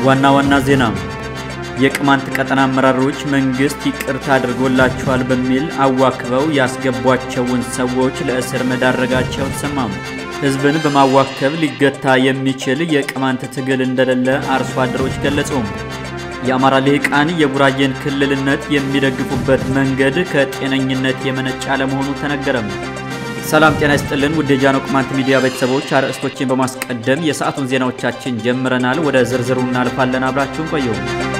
ዋና ዋና ዜና የቅማንት ቀጠና አመራሮች መንግስት ይቅርታ አድርጎላቸዋል በሚል አዋክበው ያስገቧቸውን ሰዎች ለእስር መዳረጋቸው ተሰማሙ። ህዝብን በማዋከብ ሊገታ የሚችል የቅማንት ትግል እንደሌለ አርሶ አደሮች ገለጹ። የአማራ ልሂቃን የጉራጌን ክልልነት የሚደግፉበት መንገድ ከጤነኝነት የመነጨ አለመሆኑ ተነገረም። ሰላም ጤና ይስጥልን ውድ የጃኖ ቅማንት ሚዲያ ቤተሰቦች፣ አርዕስቶችን በማስቀደም የሰዓቱን ዜናዎቻችን ጀምረናል። ወደ ዝርዝሩ እናልፋለን። አብራችሁን ቆዩ።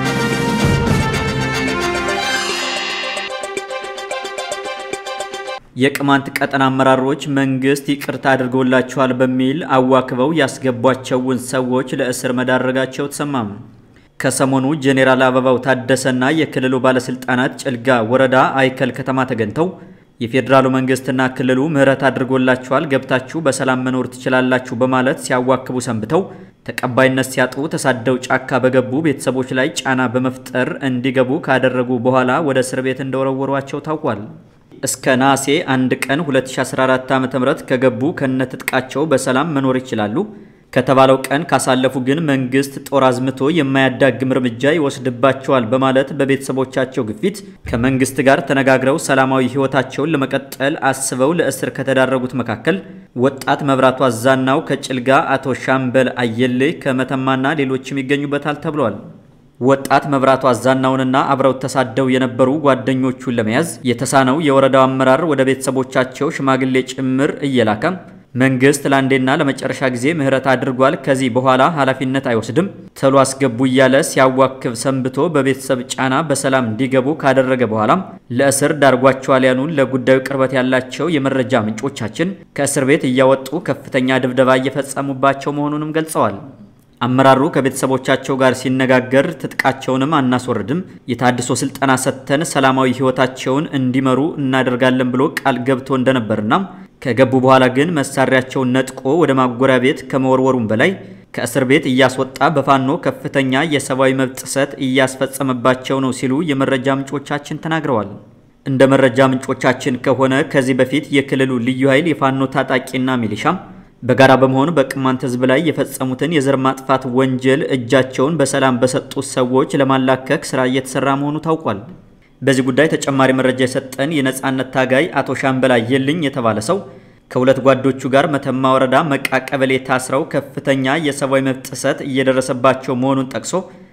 የቅማንት ቀጠና አመራሮች መንግስት ይቅርታ አድርጎላቸዋል በሚል አዋክበው ያስገቧቸውን ሰዎች ለእስር መዳረጋቸው ተሰማም። ከሰሞኑ ጄኔራል አበባው ታደሰና የክልሉ ባለስልጣናት ጭልጋ ወረዳ አይከል ከተማ ተገኝተው የፌዴራሉ መንግስትና ክልሉ ምህረት አድርጎላቸዋል፣ ገብታችሁ በሰላም መኖር ትችላላችሁ በማለት ሲያዋክቡ ሰንብተው ተቀባይነት ሲያጡ ተሳደው ጫካ በገቡ ቤተሰቦች ላይ ጫና በመፍጠር እንዲገቡ ካደረጉ በኋላ ወደ እስር ቤት እንደወረወሯቸው ታውቋል። እስከ ነሐሴ አንድ ቀን 2014 ዓ.ም ከገቡ ከነትጥቃቸው በሰላም መኖር ይችላሉ ከተባለው ቀን ካሳለፉ ግን መንግስት ጦር አዝምቶ የማያዳግም እርምጃ ይወስድባቸዋል በማለት በቤተሰቦቻቸው ግፊት ከመንግስት ጋር ተነጋግረው ሰላማዊ ሕይወታቸውን ለመቀጠል አስበው ለእስር ከተዳረጉት መካከል ወጣት መብራቱ አዛናው ከጭልጋ፣ አቶ ሻምበል አየሌ ከመተማና ሌሎችም ይገኙበታል ተብሏል። ወጣት መብራቱ አዛናውንና አብረው ተሳደው የነበሩ ጓደኞቹን ለመያዝ የተሳነው የወረዳው አመራር ወደ ቤተሰቦቻቸው ሽማግሌ ጭምር እየላከም መንግስት ለአንዴና ለመጨረሻ ጊዜ ምህረት አድርጓል፣ ከዚህ በኋላ ኃላፊነት አይወስድም፣ ተሎ አስገቡ እያለ ሲያዋክብ ሰንብቶ በቤተሰብ ጫና በሰላም እንዲገቡ ካደረገ በኋላም ለእስር ዳርጓቸዋል ያሉን ለጉዳዩ ቅርበት ያላቸው የመረጃ ምንጮቻችን ከእስር ቤት እያወጡ ከፍተኛ ድብደባ እየፈጸሙባቸው መሆኑንም ገልጸዋል። አመራሩ ከቤተሰቦቻቸው ጋር ሲነጋገር ትጥቃቸውንም አናስወርድም፣ የታድሶ ስልጠና ሰጥተን ሰላማዊ ህይወታቸውን እንዲመሩ እናደርጋለን ብሎ ቃል ገብቶ እንደነበርና ከገቡ በኋላ ግን መሳሪያቸውን ነጥቆ ወደ ማጎሪያ ቤት ከመወርወሩም በላይ ከእስር ቤት እያስወጣ በፋኖ ከፍተኛ የሰብአዊ መብት ጥሰት እያስፈጸመባቸው ነው ሲሉ የመረጃ ምንጮቻችን ተናግረዋል። እንደ መረጃ ምንጮቻችን ከሆነ ከዚህ በፊት የክልሉ ልዩ ኃይል የፋኖ ታጣቂና ሚሊሻም በጋራ በመሆን በቅማንት ህዝብ ላይ የፈጸሙትን የዘር ማጥፋት ወንጀል እጃቸውን በሰላም በሰጡት ሰዎች ለማላከክ ስራ እየተሰራ መሆኑ ታውቋል። በዚህ ጉዳይ ተጨማሪ መረጃ የሰጠን የነጻነት ታጋይ አቶ ሻምበል አየልኝ የተባለ ሰው ከሁለት ጓዶቹ ጋር መተማ ወረዳ መቃ ቀበሌ ታስረው ከፍተኛ የሰብአዊ መብት ጥሰት እየደረሰባቸው መሆኑን ጠቅሶ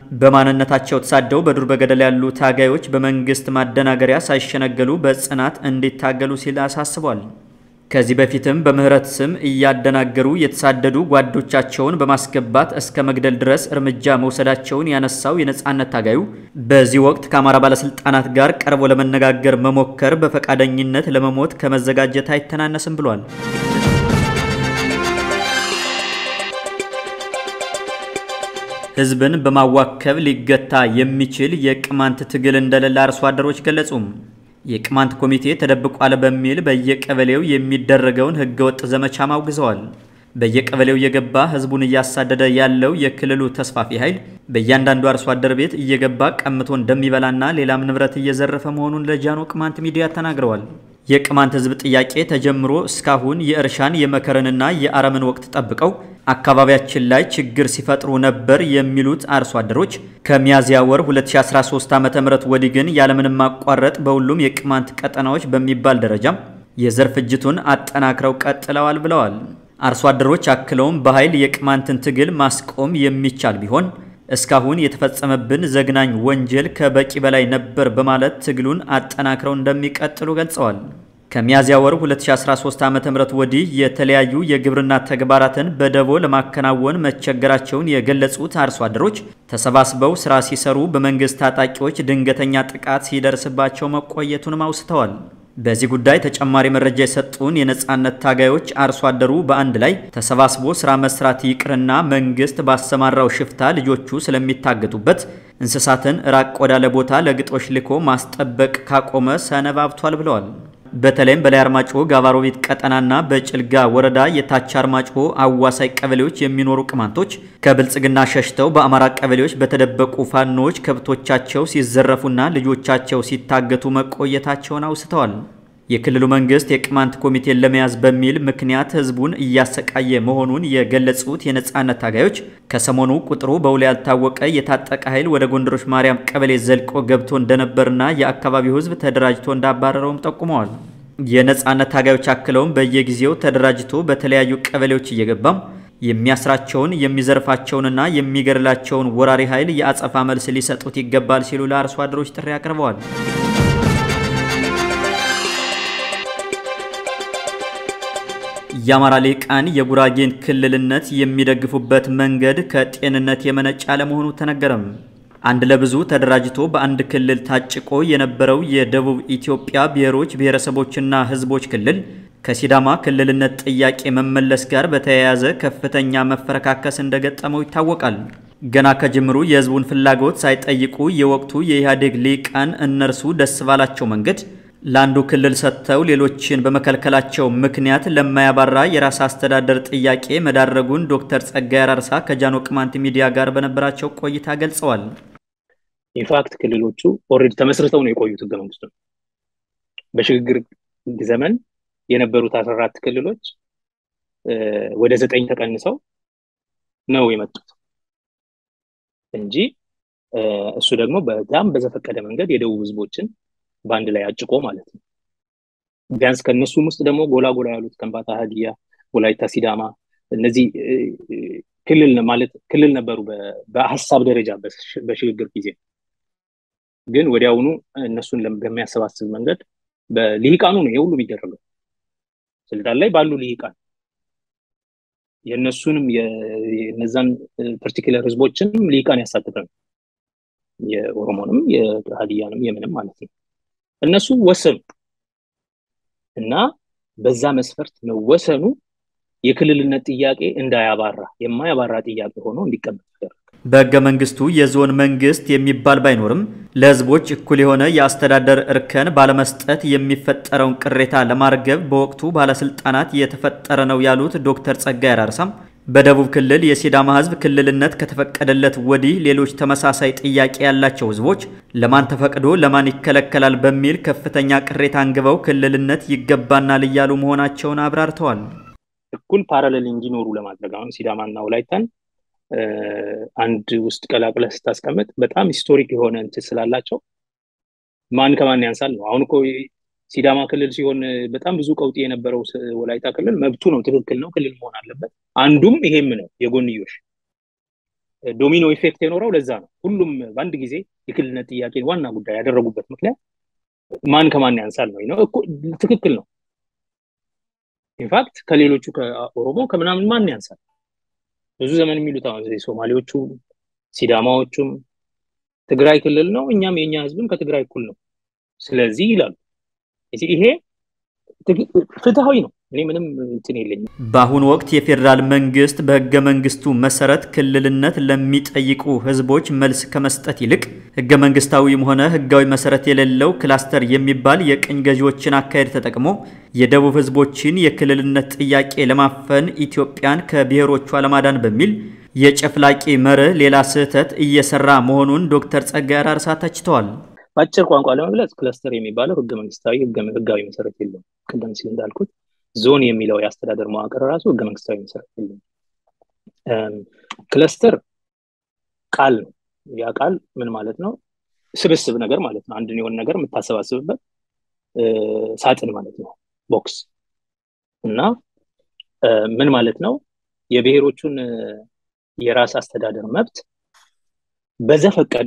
በማንነታቸው ተሳደው በዱር በገደል ያሉ ታጋዮች በመንግስት ማደናገሪያ ሳይሸነገሉ በጽናት እንዲታገሉ ሲል አሳስቧል። ከዚህ በፊትም በምህረት ስም እያደናገሩ የተሳደዱ ጓዶቻቸውን በማስገባት እስከ መግደል ድረስ እርምጃ መውሰዳቸውን ያነሳው የነጻነት ታጋዩ በዚህ ወቅት ከአማራ ባለስልጣናት ጋር ቀርቦ ለመነጋገር መሞከር በፈቃደኝነት ለመሞት ከመዘጋጀት አይተናነስም ብሏል። ህዝብን በማዋከብ ሊገታ የሚችል የቅማንት ትግል እንደሌለ አርሶ አደሮች ገለጹም። የቅማንት ኮሚቴ ተደብቋል በሚል በየቀበሌው የሚደረገውን ህገወጥ ዘመቻም አውግዘዋል። በየቀበሌው እየገባ ህዝቡን እያሳደደ ያለው የክልሉ ተስፋፊ ኃይል በእያንዳንዱ አርሶ አደር ቤት እየገባ ቀምቶ እንደሚበላና ሌላም ንብረት እየዘረፈ መሆኑን ለጃኖ ቅማንት ሚዲያ ተናግረዋል። የቅማንት ህዝብ ጥያቄ ተጀምሮ እስካሁን የእርሻን የመከርንና የአረምን ወቅት ጠብቀው አካባቢያችን ላይ ችግር ሲፈጥሩ ነበር የሚሉት አርሶ አደሮች ከሚያዝያ ወር 2013 ዓ.ም ወዲህ ግን ያለምንም ማቋረጥ በሁሉም የቅማንት ቀጠናዎች በሚባል ደረጃም የዘር ፍጅቱን አጠናክረው ቀጥለዋል ብለዋል። አርሶ አደሮች አክለውም በኃይል የቅማንትን ትግል ማስቆም የሚቻል ቢሆን እስካሁን የተፈጸመብን ዘግናኝ ወንጀል ከበቂ በላይ ነበር በማለት ትግሉን አጠናክረው እንደሚቀጥሉ ገልጸዋል። ከሚያዝያ ወር 2013 ዓ.ም ወዲህ የተለያዩ የግብርና ተግባራትን በደቦ ለማከናወን መቸገራቸውን የገለጹት አርሶ አደሮች ተሰባስበው ስራ ሲሰሩ በመንግስት ታጣቂዎች ድንገተኛ ጥቃት ሲደርስባቸው መቆየቱንም አውስተዋል። በዚህ ጉዳይ ተጨማሪ መረጃ የሰጡን የነጻነት ታጋዮች አርሶ አደሩ በአንድ ላይ ተሰባስቦ ስራ መስራት ይቅርና መንግስት ባሰማራው ሽፍታ ልጆቹ ስለሚታገቱበት እንስሳትን ራቅ ወዳለ ቦታ ለግጦሽ ልኮ ማስጠበቅ ካቆመ ሰነባብቷል ብለዋል። በተለይም በላይ አርማጭሆ ጋባሮቤት ቀጠናና በጭልጋ ወረዳ የታች አርማጭሆ አዋሳይ ቀበሌዎች የሚኖሩ ቅማንቶች ከብልጽግና ሸሽተው በአማራ ቀበሌዎች በተደበቁ ፋኖዎች ከብቶቻቸው ሲዘረፉና ልጆቻቸው ሲታገቱ መቆየታቸውን አውስተዋል። የክልሉ መንግስት የቅማንት ኮሚቴን ለመያዝ በሚል ምክንያት ህዝቡን እያሰቃየ መሆኑን የገለጹት የነጻነት ታጋዮች ከሰሞኑ ቁጥሩ በውል ያልታወቀ የታጠቀ ኃይል ወደ ጎንደሮች ማርያም ቀበሌ ዘልቆ ገብቶ እንደነበርና የአካባቢው ህዝብ ተደራጅቶ እንዳባረረውም ጠቁመዋል። የነጻነት ታጋዮች አክለውም በየጊዜው ተደራጅቶ በተለያዩ ቀበሌዎች እየገባም የሚያስራቸውን የሚዘርፋቸውንና የሚገድላቸውን ወራሪ ኃይል የአጸፋ መልስ ሊሰጡት ይገባል ሲሉ ለአርሶ አደሮች ጥሪ አቅርበዋል። የአማራ ሊቃን የጉራጌን ክልልነት የሚደግፉበት መንገድ ከጤንነት የመነጨ አለመሆኑ ተነገረም። አንድ ለብዙ ተደራጅቶ በአንድ ክልል ታጭቆ የነበረው የደቡብ ኢትዮጵያ ብሔሮች ብሔረሰቦችና ህዝቦች ክልል ከሲዳማ ክልልነት ጥያቄ መመለስ ጋር በተያያዘ ከፍተኛ መፈረካከስ እንደገጠመው ይታወቃል። ገና ከጅምሩ የህዝቡን ፍላጎት ሳይጠይቁ የወቅቱ የኢህአዴግ ሊቃን እነርሱ ደስ ባላቸው መንገድ ለአንዱ ክልል ሰጥተው ሌሎችን በመከልከላቸው ምክንያት ለማያባራ የራስ አስተዳደር ጥያቄ መዳረጉን ዶክተር ጸጋይ አራርሳ ከጃኖ ቅማንት ሚዲያ ጋር በነበራቸው ቆይታ ገልጸዋል። ኢንፋክት ክልሎቹ ኦልሬዲ ተመስርተው ነው የቆዩት ህገ መንግስቱ ነው። በሽግግር ዘመን የነበሩት አስራ አራት ክልሎች ወደ ዘጠኝ ተቀንሰው ነው የመጡት እንጂ እሱ ደግሞ በጣም በዘፈቀደ መንገድ የደቡብ ህዝቦችን በአንድ ላይ አጭቆ ማለት ነው። ቢያንስ ከእነሱም ውስጥ ደግሞ ጎላ ጎላ ያሉት ከምባታ፣ ሀዲያ፣ ወላይታ፣ ሲዳማ እነዚህ ክልል ማለት ክልል ነበሩ በሀሳብ ደረጃ በሽግግር ጊዜ ግን ወዲያውኑ እነሱን በሚያሰባስብ መንገድ በልሂቃኑ ነው የሁሉ የሚደረገው ስልጣን ላይ ባሉ ልሂቃን የእነሱንም የነዛን ፐርቲኩለር ህዝቦችንም ልሂቃን ያሳተፈ ነው። የኦሮሞንም የሀዲያንም የምንም ማለት ነው። እነሱ ወሰኑ እና በዛ መስፈርት መወሰኑ የክልልነት ጥያቄ እንዳያባራ የማያባራ ጥያቄ ሆኖ እንዲቀመጥ ተደረገ። በህገ መንግስቱ የዞን መንግስት የሚባል ባይኖርም ለህዝቦች እኩል የሆነ የአስተዳደር እርከን ባለመስጠት የሚፈጠረውን ቅሬታ ለማርገብ በወቅቱ ባለስልጣናት የተፈጠረ ነው ያሉት ዶክተር ጸጋይ አራርሳም በደቡብ ክልል የሲዳማ ህዝብ ክልልነት ከተፈቀደለት ወዲህ ሌሎች ተመሳሳይ ጥያቄ ያላቸው ህዝቦች ለማን ተፈቅዶ ለማን ይከለከላል በሚል ከፍተኛ ቅሬታ አንግበው ክልልነት ይገባናል እያሉ መሆናቸውን አብራርተዋል። እኩል ፓራሌል እንዲኖሩ ለማድረግ አሁን ሲዳማና ወላይታን አንድ ውስጥ ቀላቅለህ ስታስቀምጥ በጣም ሂስቶሪክ የሆነ እንትን ስላላቸው ማን ከማን ያንሳል ነው። አሁን እኮ ሲዳማ ክልል ሲሆን በጣም ብዙ ቀውጢ የነበረው ወላይታ ክልል መብቱ ነው፣ ትክክል ነው፣ ክልል መሆን አለበት። አንዱም ይሄም ነው የጎንዮሽ ዶሚኖ ኢፌክት የኖረው ለዛ ነው። ሁሉም በአንድ ጊዜ የክልልነት ጥያቄን ዋና ጉዳይ ያደረጉበት ምክንያት ማን ከማን ያንሳል ነው ነው ትክክል ነው። ኢንፋክት ከሌሎቹ ከኦሮሞ ከምናምን ማን ያንሳል? ብዙ ዘመን የሚሉት አሁን ሶማሌዎቹ፣ ሲዳማዎቹም ትግራይ ክልል ነው፣ እኛም የእኛ ህዝብም ከትግራይ እኩል ነው። ስለዚህ ይላሉ። ይሄ ፍትሃዊ ነው። እኔ ምንም እንትን የለኝም። በአሁኑ ወቅት የፌዴራል መንግስት በህገ መንግስቱ መሰረት ክልልነት ለሚጠይቁ ህዝቦች መልስ ከመስጠት ይልቅ ህገ መንግስታዊም ሆነ ህጋዊ መሰረት የሌለው ክላስተር የሚባል የቅኝ ገዢዎችን አካሄድ ተጠቅሞ የደቡብ ህዝቦችን የክልልነት ጥያቄ ለማፈን ኢትዮጵያን ከብሔሮቿ ለማዳን በሚል የጨፍላቂ መርህ ሌላ ስህተት እየሰራ መሆኑን ዶክተር ጸጋይ አራርሳ ተችተዋል። በአጭር ቋንቋ ለመግለጽ ክለስተር የሚባለው ህገ መንግስታዊ ህጋዊ መሰረት የለውም። ቅድም ሲል እንዳልኩት ዞን የሚለው የአስተዳደር መዋቅር ራሱ ህገ መንግስታዊ መሰረት የለውም። ክለስተር ቃል ነው። ያ ቃል ምን ማለት ነው? ስብስብ ነገር ማለት ነው። አንድን የሆነ ነገር የምታሰባስብበት ሳጥን ማለት ነው፣ ቦክስ እና ምን ማለት ነው? የብሔሮቹን የራስ አስተዳደር መብት በዘፈቀደ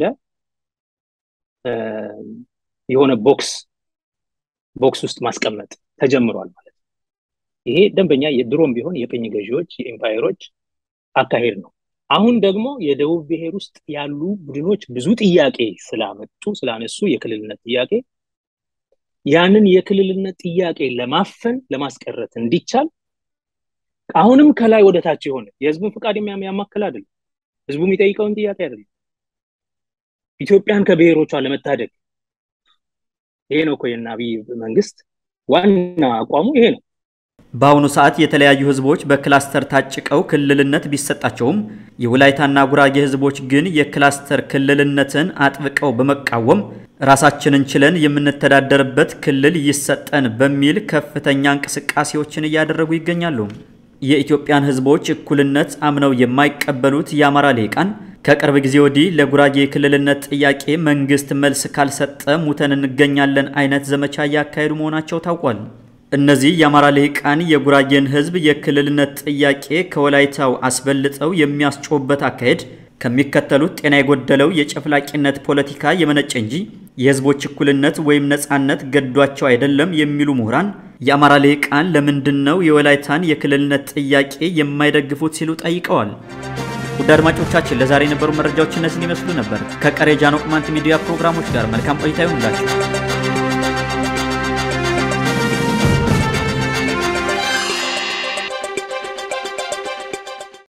የሆነ ቦክስ ቦክስ ውስጥ ማስቀመጥ ተጀምሯል ማለት ነው። ይሄ ደንበኛ የድሮም ቢሆን የቅኝ ገዢዎች የኤምፓየሮች አካሄድ ነው። አሁን ደግሞ የደቡብ ብሔር ውስጥ ያሉ ቡድኖች ብዙ ጥያቄ ስላመጡ ስላነሱ የክልልነት ጥያቄ ያንን የክልልነት ጥያቄ ለማፈን ለማስቀረት እንዲቻል አሁንም ከላይ ወደ ታች የሆነ የህዝቡን ፍቃድ የሚያማክል አይደለም። ህዝቡ የሚጠይቀውን ጥያቄ አይደለም። ኢትዮጵያን ከብሔሮቿ ለመታደግ ይሄ ነው እኮ የእነ አብይ መንግስት ዋና አቋሙ ይሄ ነው። በአሁኑ ሰዓት የተለያዩ ህዝቦች በክላስተር ታጭቀው ክልልነት ቢሰጣቸውም የወላይታና ጉራጌ ህዝቦች ግን የክላስተር ክልልነትን አጥብቀው በመቃወም ራሳችንን ችለን የምንተዳደርበት ክልል ይሰጠን በሚል ከፍተኛ እንቅስቃሴዎችን እያደረጉ ይገኛሉ። የኢትዮጵያን ሕዝቦች እኩልነት አምነው የማይቀበሉት የአማራ ልሂቃን ከቅርብ ጊዜ ወዲህ ለጉራጌ የክልልነት ጥያቄ መንግስት መልስ ካልሰጠ ሙተን እንገኛለን አይነት ዘመቻ እያካሄዱ መሆናቸው ታውቋል። እነዚህ የአማራ ልሂቃን የጉራጌን ህዝብ የክልልነት ጥያቄ ከወላይታው አስበልጠው የሚያስጮህበት አካሄድ ከሚከተሉት ጤና የጎደለው የጨፍላቂነት ፖለቲካ የመነጨ እንጂ የህዝቦች እኩልነት ወይም ነጻነት ገዷቸው አይደለም የሚሉ ምሁራን የአማራ ልሂቃን ለምንድን ነው የወላይታን የክልልነት ጥያቄ የማይደግፉት ሲሉ ጠይቀዋል። ውድ አድማጮቻችን ለዛሬ የነበሩ መረጃዎች እነዚህን ይመስሉ ነበር። ከቀሪ ጃኖ ቅማንት ሚዲያ ፕሮግራሞች ጋር መልካም ቆይታ ይሁንላችሁ።